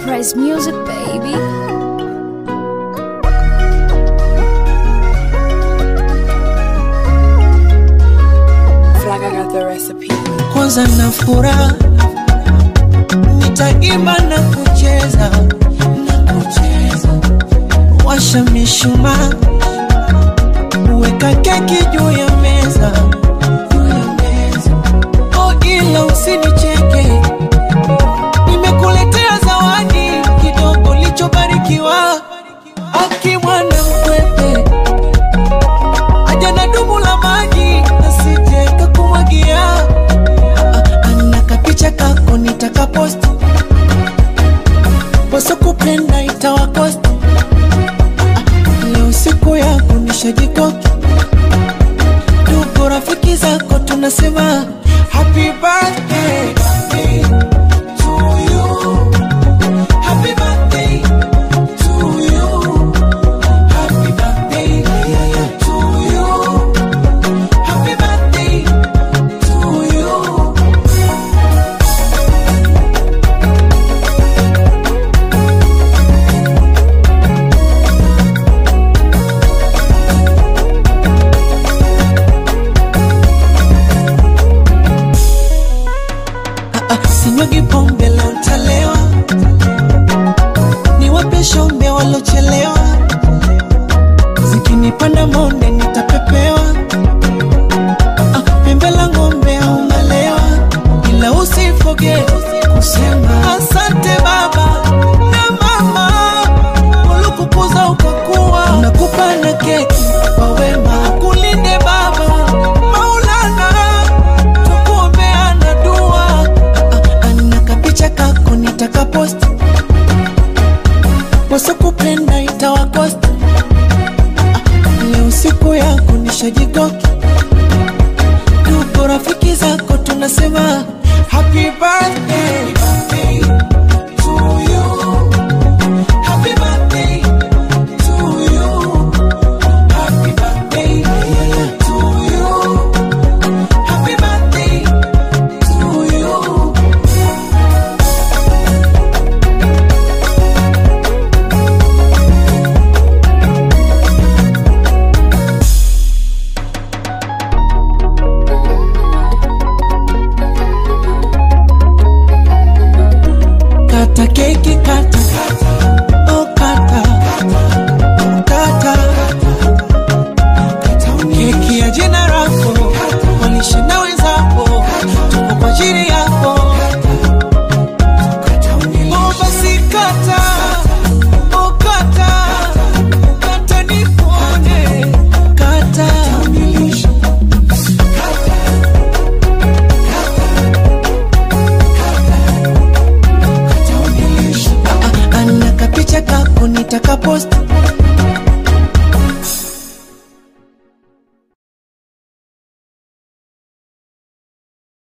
Price Music, baby. Flag, I got the recipe. kwanza na furaha nitaimba na kucheza na kucheza washa mishumaa weka keki juu ya meza oh ila usinicheke nimekuletea zawadi kidogo lichobarikiwa akimwana mkwepe aja na dumu la maji nasije kakumwagia ana kapicha kako nitakaposti poso kupenda itawakosti leo siku yako nishajikoki ndugu rafiki zako tunasema happy birthday to you. Happy birthday to you. Happy birthday to you. Happy birthday to you. Ah, ah, sinyugi pombe leo ntalewa, niwape shombe walochelewa, zikinipanda monde nitapepewa, Ah, ah, pembe la ng'ombe au malewa, ila usifoge kusema asante baba na mama, ulikukuza ukakuwa, nakupa na keki kwa wema, akulinde baba Maulana tukuombeana dua Ah, ah, na kapicha kako nitakaposti wasokupenda itawakosti Ah, leo siku yako nishajikoki tuko rafiki zako tunasema happy birthday to you. Happy birthday to you. Happy birthday to you. Happy birthday to you. Kata keki kata Oh kata Kata Keki ya jina lako Walishe na wenzako Tuko kwa ajili yako Oh basi kata Oh kata Kata nikuone Kata Ah, ah, ana kapicha kako nitakaposti